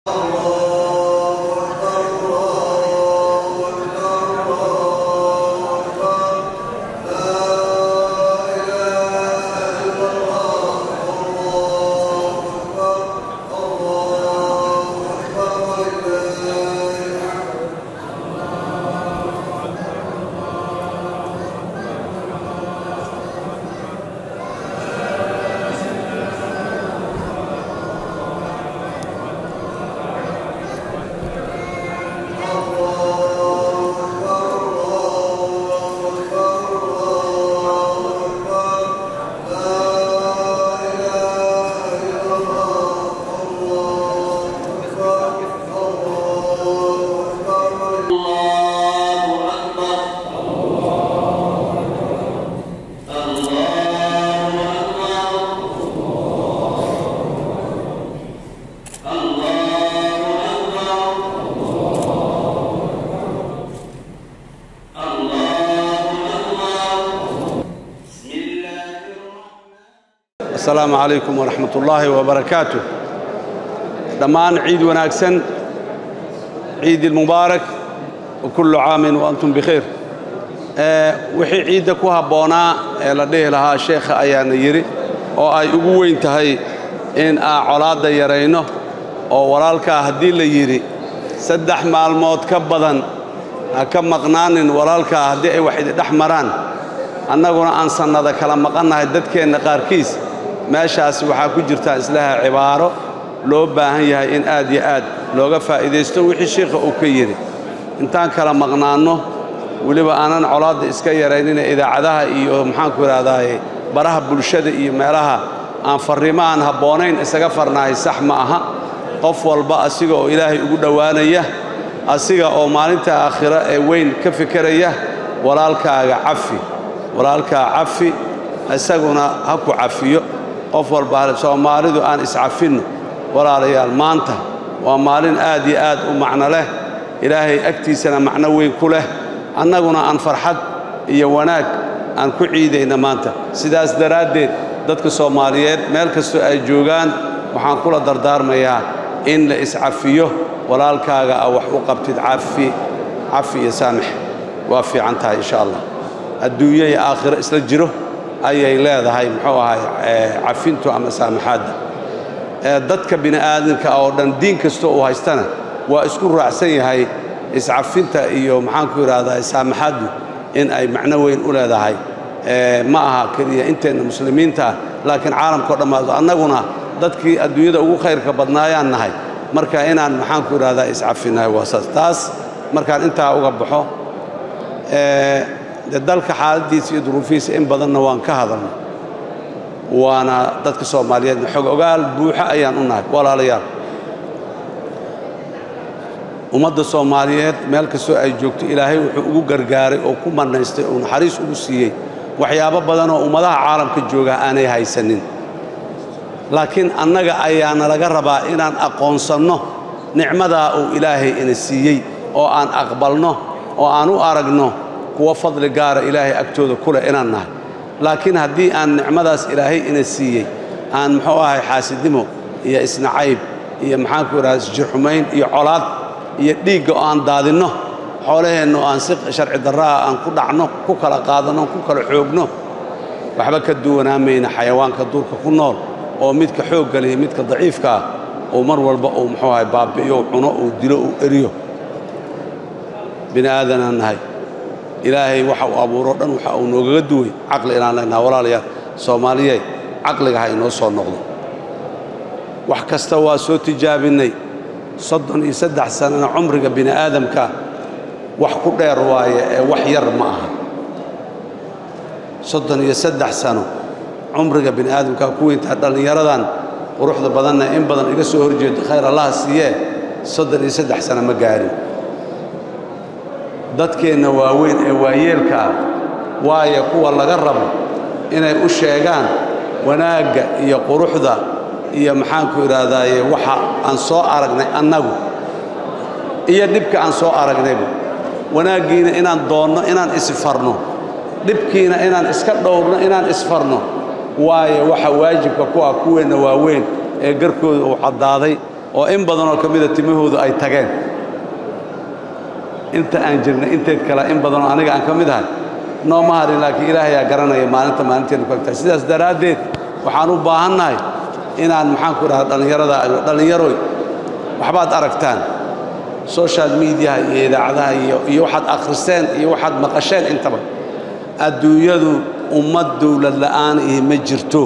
asalaamu calaykum waraxmat ullaahi wabarakaatu dhammaan ciid wanaagsan ciid ilmubaarak wa kullu caamin wa antum bikhayr wixii ciidda ku habboonaa ee la dhihi lahaa sheekha ayaana yidhi oo ay ugu weyn tahay in aan colaadda yarayno oo walaalkaa haddii la yidhi saddex maalmood ka badan ha ka maqnaanin walaalkaa haddii ay wax idindhex maraan annaguna aan sannada kala maqannahay dadkeenna qaarkiis meeshaas waxaa ku jirtaa islaha cibaaro loo baahan yahay in aad yo aad looga faa'iidaysto wixii shiikha uu ka yidhi intaan kala maqnaanno weliba aanan colaadda iska yaraynina idaacadaha iyo maxaanku idhahdaaye baraha bulshada iyo meelaha aan farriimo aan habboonayn isaga farnahay sax ma aha qof walba asiga oo ilaahay ugu dhowaanaya asiga oo maalinta aakhiro ee weyn ka fikeraya walaalkaaga cafi walaalkaa cafi isaguna ha ku cafiyo qof walba soomaalidu aan iscafinno walaalayaal maanta waa maalin aad iyo aad u macno leh ilaahay agtiisana macno weyn ku leh annaguna aan farxad iyo wanaag aan ku ciidayna maanta sidaas daraaddeed dadka soomaaliyeed meel kastoo ay joogaan waxaan kula dardaarmayaa in la iscafiyo walaalkaaga a wax u qabtid cafi cafi iyo saamix waa fiican tahay insha allah adduunyo iyo aakhiro isla jiro ayay leedahay muxuu ahay cafintu ama saamaxaadda dadka bini aadamka oo dhan diin kasta uu haystana waa isku raacsan yahay iscafinta iyo maxaanku idhahdaa saamaxaaddu in ay macno weyn u leedahay ma aha keliya inteenna muslimiinta ah laakiin caalamkao dhammaado annaguna dadkii adduunyada ugu khayrka badnaayaan nahay marka inaan maxaanku idhahdaa iscafinnahay waa saas taas markaan intaa uga baxo de dalka xaaladdiisa iyo duruufihiisa in badanna waan ka hadalnay waana dadka soomaaliyeedna xog ogaal buuxo ayaan u nahay walaalayaal ummadda soomaaliyeed meel kastoo ay joogto ilaahay wuxuu ugu gargaaray oo ku mannaystay oo naxariis ugu siiyey waxyaabo badan oo ummadaha caalamka jooga aanay haysanin laakiin annaga ayaana laga rabaa inaan aqoonsanno nicmadaa uu ilaahay ina siiyey oo aan aqbalno oo aan u aragno kuwa fadli gaara ilaahay agtooda ku leh inaan nahay laakiin haddii aan nicmadaas ilaahay ina siiyey aan muxuu ahay xaasidnimo iyo isnacayb iyo maxaanku idhaha isjirxumayn iyo colaad iyo dhiigga oo aan daadinno xoolaheenna oo aan si sharci darraha aan ku dhacno ku kala qaadanno ku kala xoogno waxba ka duwanaamayna xayawaanka duurka ku nool oo midka xoogga leh iyo midka daciifka ah uu mar walba uu muxuu ahay baabi'iyo uu cuno uu dilo uu eriyo bini aadanaan nahay ilaahay waxa uu abuuro dhan waxa uu noogaga duway caqli inaan leenaha walaalayaal soomaaliyey caqliga ha inoo soo noqdo wax kasta waa soo tijaabinnay soddon iyo saddex sanana cumriga bini aadamka wax ku dheer waaye ee wax yar ma aha soddon iyo saddex sano cumriga bini aadamka ku weyntaa dhallinyaradan quruxda badanna in badan iga soo horjeedo khayr allaha siiyee soddon iyo saddex sano ma gaarin dadkeenna waaweyn ee waayeelka ah waayo kuwa laga rabo inay u sheegaan wanaagga iyo quruxda iyo maxaanku idhaahdaaye waxa aan soo aragnay annagu iyo dhibka aan soo aragnayba wanaaggiina inaan doonno inaan isfarno dhibkiina inaan iska dhowrno inaan isfarno waayo waxa waajibka ku ah kuweenna waaweyn ee garkooda uu caddaaday oo in badanoo ka mida timahoodu ay tageen inta aan jirnay inteed kale in badanoo aniga aan ka mid ahay nooma harin laakiin ilaahayaa garanaya maalinta maalinteenu ku agtahay sidaas daraaddeed waxaan u baahannahay inaan maxaan ku idhaha dhallinyarada dhallinyaroy waxbaad aragtaan social mediaha iyo idaacadaha iyo iyo waxaad akhriseen iyo waxaad maqasheen intaba adduunyadu ummad dawlad la'aan ihi ma jirto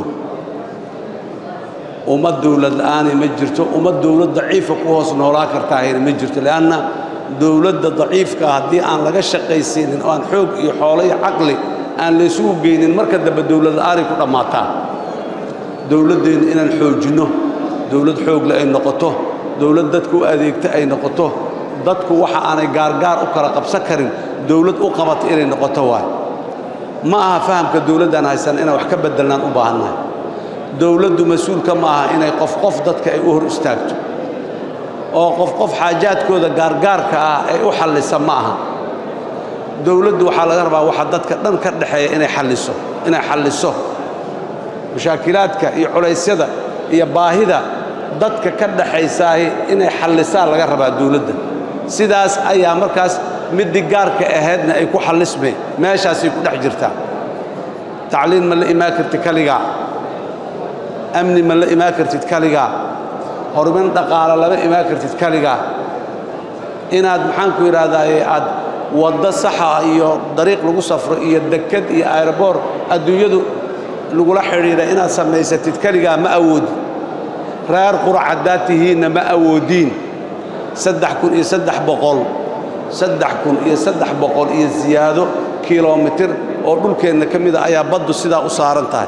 ummad dawlad la'aani ma jirto ummad dawlad daciifa ku hoos noolaa kartaahayna ma jirto leanna dawladda daciifka haddii aan laga shaqaysiinin oo aan xoog iyo xoolo iyo caqli aan laysugu geynin marka dambe dawlad la'aanay ku dhammaataa dawladdeenna inaan xoojinno dawlad xoogle ay noqoto dawlad dadku u adeegta ay noqoto dadku waxa aanay gaargaar u kala qabsan karin dawlad u qabata inay noqoto waay ma aha fahamka dawladdaan haysan inaan wax ka beddelnaan u baahannahay dawladdu mas-uulka ma aha inay qof qof dadka ay u hor istaagto oo qof qof xaajaadkooda gaargaarka ah ay u xallisa ma aha dawladdu waxaa laga rabaa waxa dadka dhan ka dhexeeya inay xalliso inay xalliso mashaakilaadka iyo culaysyada iyo baahida dadka ka dhaxaysaahi inay xallisaa laga rabaa dawladda sidaas ayaa markaas middii gaarka ahaydna ay ku xallismeen meeshaasay ku dhex jirtaa tacliin ma la imaan kartid kaligaa amni ma la imaan kartid kaligaa horumarin dhaqaale lama imaan kartid kaligaa inaad maxaanku yidhahdaaye aad waddo saxa iyo dariiq lagu safro iyo dekad iyo aeroboor adduunyadu lagula xidhiidha inaad samaysatid keligaa ma awoodin reer qurac haddaad tihiinna ma awoodiin saddex kun iyo saddex boqol saddex kun iyo saddex boqol iyo siyaado kilomitir oo dhulkeenna ka mida ayaa baddu sidaa u saaran tahay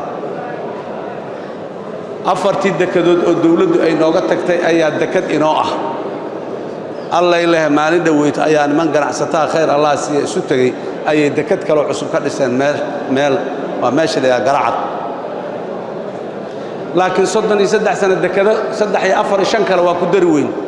afartii dekadood oo dawladdu ay nooga tagtay ayaa dekad inoo ah allay leh maalin dhoweyto ayaa niman ganacsataa khayr allah siiya isu tegey ayay dekad kaloo cusub ka dhiseen meel meel waa meesha la yidhaha garacad laakiin soddon iyo saddex sano dekado saddex iyo afar iyo shan kale waa ku dari weyn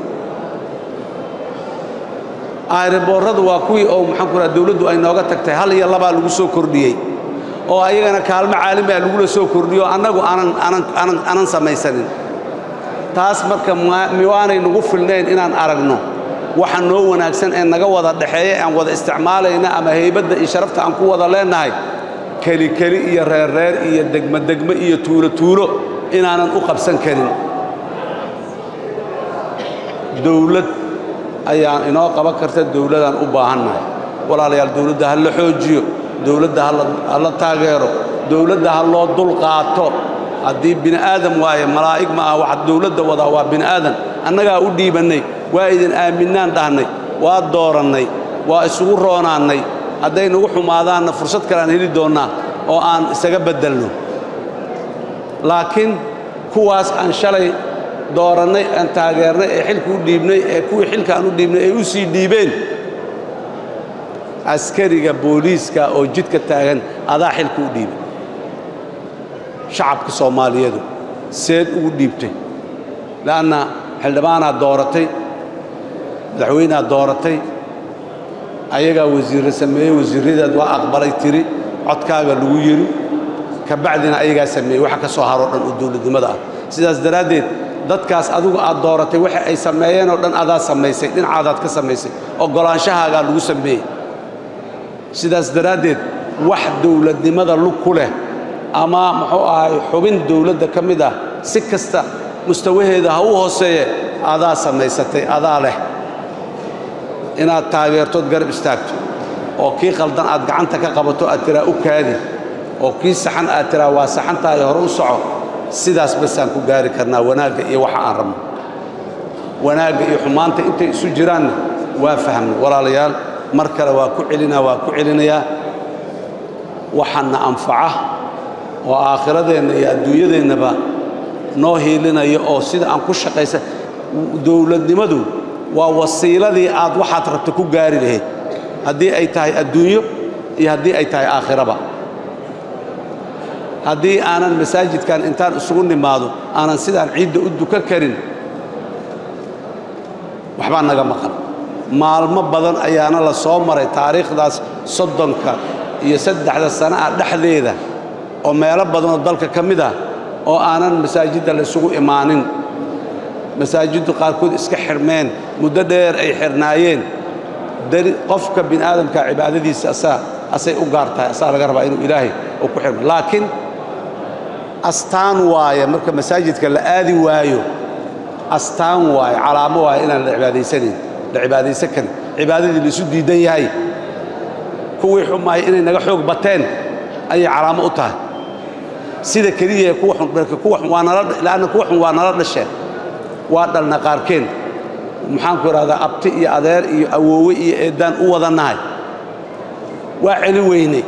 ayriboorradu waa kuwii oo maxaan ku raha dawladdu ay nooga tagtay hal iyo labaa lagu soo kordhiyey oo ayagana kaalmo caalamiah lagula soo kordhiyo annagu aanan aanan aanan aanan samaysanin taas marka miwaanay nagu filnayn inaan aragno waxa noo wanaagsan ee naga wada dhexeeya aan wada isticmaalayna ama haybadda iyo sharafta aan ku wada leennahay keli keli iyo reerreer iyo degmo degmo iyo tuulo tuulo inaanan u qabsan karin dawlad ayaan inoo qaban karta dawladaan u baahannahay walaalayaal dawladda ha la xoojiyo dawladda ha la taageero dawladda ha loo dulqaato haddii bini aadam waaye malaa'ig ma aha waxa dawladda wadaa waa bini aadam annagaa u dhiibannay waa idin aaminnaan dhahnay waa doorannay waa isugu roonaannay hadday nagu xumaadaanna fursad kale aan heli doonnaa oo aan isaga beddelno laakiin kuwaas aan shalay doorannay aan taageernay ee xilka u dhiibnay ee kuwii xilka aan u dhiibnay ay u sii dhiibeen askariga booliiska oo jidka taagan adaa xilka u dhiibay shacabka soomaaliyeedu seed ugu dhiibtay le'anna xildhibaanaad dooratay madaxweyneaad dooratay ayagaa wasiirra sameeyey wasiirradaad waa aqbalay tiri codkaaga lagu yidhi ka bacdina ayagaa sameeyey waxa ka soo haroo dhan oo dawladnimada ah sidaas daraaddeed dadkaas adigu aad dooratay waxa ay sameeyeen oo dhan adaa samaysay dhinacaadaad ka samaysay oggolaanshahaagaa lagu sameeyey sidaas daraaddeed wax dawladnimada lug ku leh ama muxuu ahay xubin dawladda ka mid ah si kasta mustawaheeda ha u hooseeye adaa samaysatay adaa leh inaad taageertood garab istaagto oo kii qaldan aad gacanta ka qabato aad tiraa u kaadi oo kii saxan aad tiraa waa saxantahay hore u soco sidaas basaan ku gaari karnaa wanaagga iyo waxa aan rabno wanaagga iyo xumaanta intay isu jiraanna waa fahmna walaalayaal mar kale waa ku celinaa waa ku celinayaa waxaana anfaca oo aakhiradeenna iyo adduunyadeennaba noo hiilinaya oo sida aan ku shaqaysa dawladnimadu waa wasiiladii aad waxaad rabta ku gaari lahayd haddii ay tahay adduunyo iyo haddii ay tahay aakhiraba haddii aanan masaajidkan intaan isugu nimaado aanan sidaan ciidda u dukan karin waxbaa naga maqan maalmo badan ayaana la soo maray taariikhdaas soddonka iyo saddexda sana ah dhexdeeda oo meelo badanoo dalka ka mid ah oo aanan masaajidda la isugu imaanin masaajiddu qaarkood iska xirmeen muddo dheer ay xirnaayeen qofka bini aadamka cibaadadiisa asaa asay u gaar tahay asaa laga rabaa inuu ilaahay uu ku xirmo laakiin astaan waaye marka masaajidka la aadi waayo astaan waaye calaamo waaye inaan la cibaadaysanayn la cibaadaysan karin cibaadadii laisu diidan yahay kuwii xumaaya inay naga xoog bateen ayay calaamo u tahay sida keliya kuwa xun marka kuwa xun waa nala laanna kuwa xun waa nala dhasheen waa dhalna qaarkeen maxaan ku idhahdaa abti iyo adeer iyo awoowe iyo eeddaan u wadannahay waa celi weynay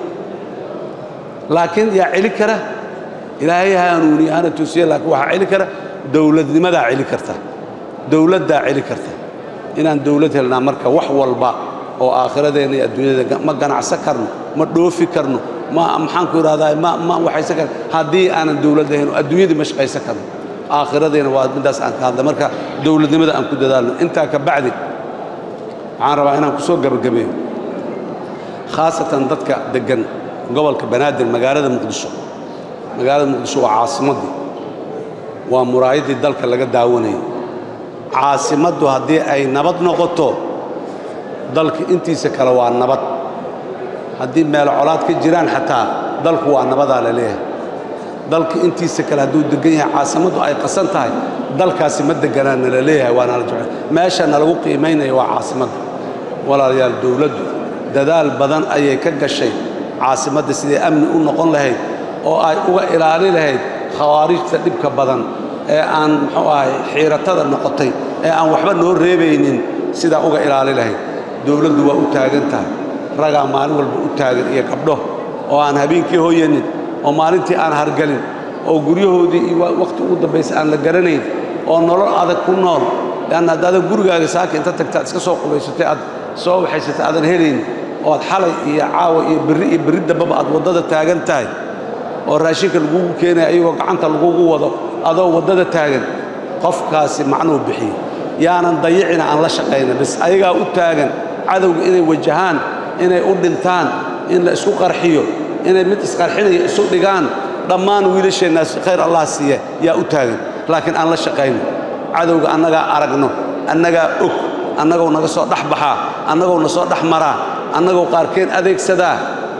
laakiin yaa celi kara ilaahay haanuuniye hana tusiye laakiin waxaa celi kara dowladnimadaa celi karta dowladdaa celi karta inaan dowlad helnaa marka wax walba oo aakhiradeenna iyo adduunyada ma ganacsan karno ma dhoofi karno ma maxaan ku idhahdaa ma ma waxaysan karno haddii aanan dowlad lahayn oo adduunyadii ma shaqaysan karno aakhiradeenna waa midaas aan ka hadla marka dowladnimada aan ku dadaalno intaa ka bacdi waxaan rabaa inaan ku soo gabagabeeyo khaasatan dadka deggan gobolka banaadir magaalada muqdisho magaalada muqdisho waa caasimaddii waa muraayaddii dalka laga daawanayay caasimaddu haddii ay nabad noqoto dalka intiisa kale waa nabad haddii meel colaad ka jiraan xataa dalku waa nabadaa la leeyahay dalka intiisa kale hadduu degan yahay caasimaddu ay qasan tahay dalkaasi ma deganaana la leeyahay waana la jecel meeshana lagu qiimaynaya waa caasimadda walaalayaal dowladdu dadaal badan ayay ka gashay caasimadda siday amni u noqon lahayd oo ay uga ilaali lahayd khawaarijta dhibka badan ee aan muxuu ahay xiiratada noqotay ee aan waxba noo reebaynin sidaa uga ilaali lahayd dowladdu waa u taagan tahay ragaa maalin walba u taagan iyo gabdho oo aan habeenkii hoyanin oo maalintii aan hargalin oo guryahoodii iyo wakhti ugu dambaysa aan la garanayn oo nolol adag ku nool leanna haddaadan gurigaaga saaka inta tagtaad iska soo qubaysatay aad soo waxaysatay aadan helayn oo aad xalay iyo caawa iyo berri iyo berri dambaba aad waddada taagan tahay oo raashinka lagugu keenaya ayagoo gacanta lagugu wado adoo waddada taagan qofkaasi macnuu bixiyo yaanan dayicina aan la shaqayna bis ayagaa u taagan cadowga inay wajahaan inay u dhintaan in la isku qarxiyo inay mid isqarxinaya isu dhigaan dhammaan wiilasheennaas khayr allah siiya yaa u taagan laakiin aan la shaqayno cadowga annagaa aragno annagaa og annagoo naga soo dhex baxaa annagoo na soo dhex maraa annagoo qaarkeen adeegsadaa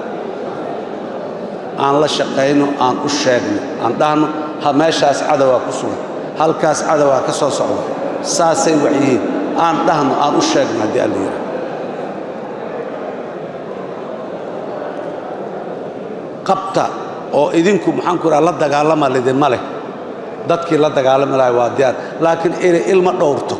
aan la shaqayno aan u sheegno aan dhahno ha meeshaas cadowaa ku sugan halkaas cadowaa ka soo socda saasay wax yihiin aan dhahno aan u sheegno haddii alla yidhaha qabta oo idinku maxaan ku idhaha la dagaalama lidinma leh dadkii la dagaalami lahay waa diyaar laakiin inay ilma dhowrto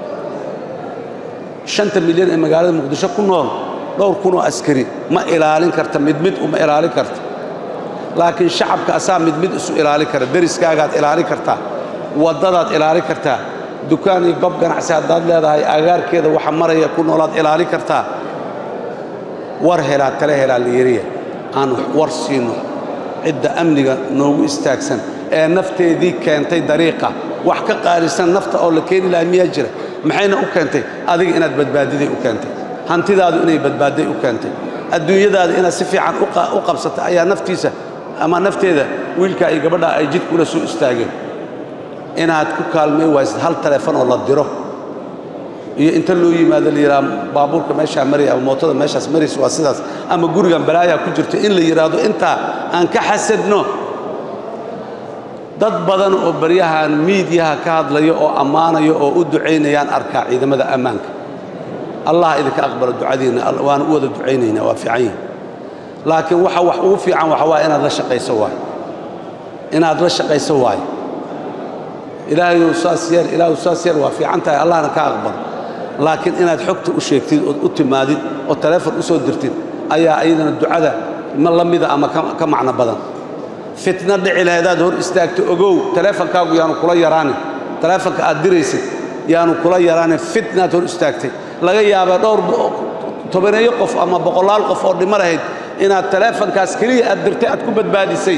shanta milyan ee magaalada muqdisho ku nool dhowr kunoo askari ma ilaalin karta mid mid uma ilaalin karta laakiin shacabka asaa mid mid isu ilaalin kara deriskaagaad ilaalin kartaa waddadaad ilaalin kartaa dukaan iyo gob ganacsi haddaad leedahay agaarkeeda waxa maraya ku noolaad ilaalin kartaa war helaa tale helaa la yiriya aan war siino cidda amniga noogu istaagsan ee nafteedii keentay dariiqa wax ka qaalisan nafta oo la keeni lahaa miyaa jira maxayna u keentay adiga inaad badbaadiday u keentay hantidaadu inay badbaadday u keentay adduunyadaada inaad si fiican u qabsatay ayaa naftiisa ama nafteeda wiilkaa iyo gabadhaa ay jidka ula soo istaageen inaad ku kaalmay waysid hal taleefon oo la diro iyo inta loo yimaado la yidhaha baabuurka meeshaa maraya ama mootada meeshaas maraysa waa sidaas ama gurigan balaayaa ku jirto in la yidhaahdo intaa aan ka xasadno dad badan oo baryahan miidyaha ka hadlaya oo ammaanaya oo u ducaynayaan arkaa ciidamada ammaanka allah idinka aqbalo ducadiinna waana u wada ducaynaynaa waa fiican yihin laakiin waxa wax ugu fiican waxa waaye inaad la shaqayso waayo inaad la shaqayso waayo ilaahayu saas yeel ilaahu saas yeel waa fiican tahay allahna ka aqbalo laakiin inaad xogta u sheegtid ood u timaadid oo taleefon u soo dirtid ayaa iyadana ducada ma la mida ama ka macno badan fitna dhici lahaydaad hor istaagto ogow taleefonkaagu yaanu kula yaraanin taleefonka aad diraysid yaanu kula yaraanin fitnaad hor istaagtay laga yaabaa dhowr tobaneeyo qof ama boqolaal qof oo dhimo lahayd inaad taleefonkaas keliya aad dirtay aad ku badbaadisay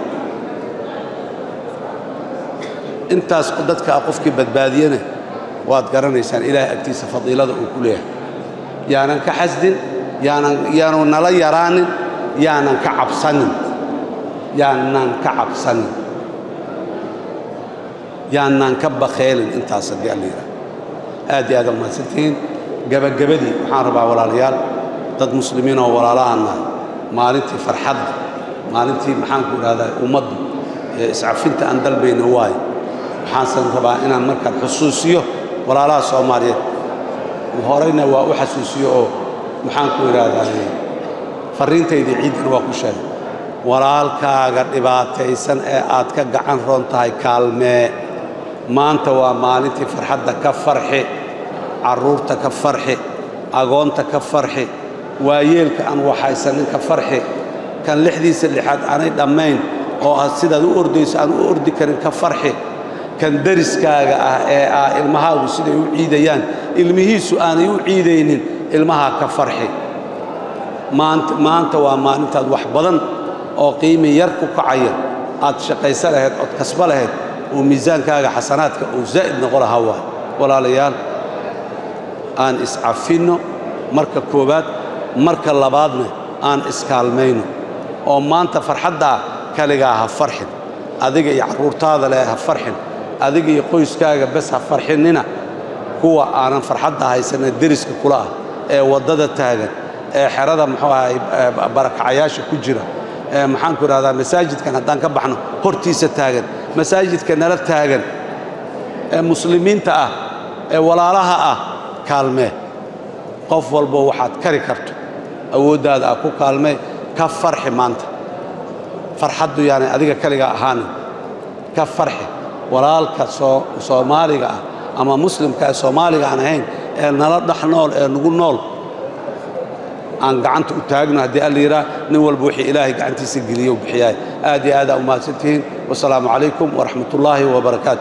intaas dadka ah qofkii badbaadiyana waad garanaysaan ilaahay agtiisa fadiilada uu ku leeyahay yaanan ka xasdin yaanan yaanu nala yaraanin yaanan ka cabsanin yaanan ka cabsanin yaanaan ka bakheelin intaas haddii alla yidhaha aad iyo aad aa mahadsantihiin gebagabadii waxaan rabaa walaalayaal dad muslimiin oo walaalahaan nahay maalintii farxadda maalintii maxaanku idhahdaa ummaddu ee iscafinta aan dalbayna waayo waxaansan rabaa inaan markaan xusuusiyo walaalaha soomaaliyeed horeyna waa u xasuusiyo oo maxaanku idhahdaa farriintaydii ciiddana waa ku sheegay walaalkaaga dhibaataysan ee aad ka gacan roon tahay kaalmee maanta waa maalintii farxadda ka farxi carruurta ka farxi agoonta ka farxi waayeelka aan waxaysanin ka farxi kan lixdiisa lixaad aanay dhammayn oo aad sidaad u ordayso aan u ordi karin ka farxi kan deriskaaga ah ee ah ilmahaagu siday u ciidayaan ilmihiisu aanay u ciidaynin ilmahaa ka farxi maanta maanta waa maalintaad wax badan oo qiimi yar ku kacaya aad shaqaysa lahayd ood kasba lahayd oo miisaankaaga xasanaadka uu zaa'id noqo lahaa waay walaalayaal aan iscafinno marka koowaad marka labaadna aan iskaalmayno oo maanta farxaddaa kaligaa ha farxin adiga iyo carruurtaada leh ha farxin adiga iyo qoyskaaga bes ha farxinnina kuwa aanan farxadda haysana deriska kula ah ee waddada taagan ee xerada muxuu ahay barakacayaasha ku jira ee maxaanku idhahdaa masaajidkan haddaan ka baxno hortiisa taagan masaajidka nala taagan ee muslimiinta ah ee walaalaha ah kaalmee qof walbo waxaad kari karto awooddaada ah ku kaalmee ka farxi maanta farxaddu yaanay adiga kaligaa ahaanin ka farxi walaalka soomaaliga ah ama muslimka ee soomaaliga aan ahayn ee nala dhex nool ee nagu nool aan gacanta u taagno haddii alla yidhaah nin walba wixii ilaahay gacantiisa geliyo u bixiyaay aad iyo aadaa u mahadsantihiin wasalaamu calaykum waraxmat ullaahi wabarakaatu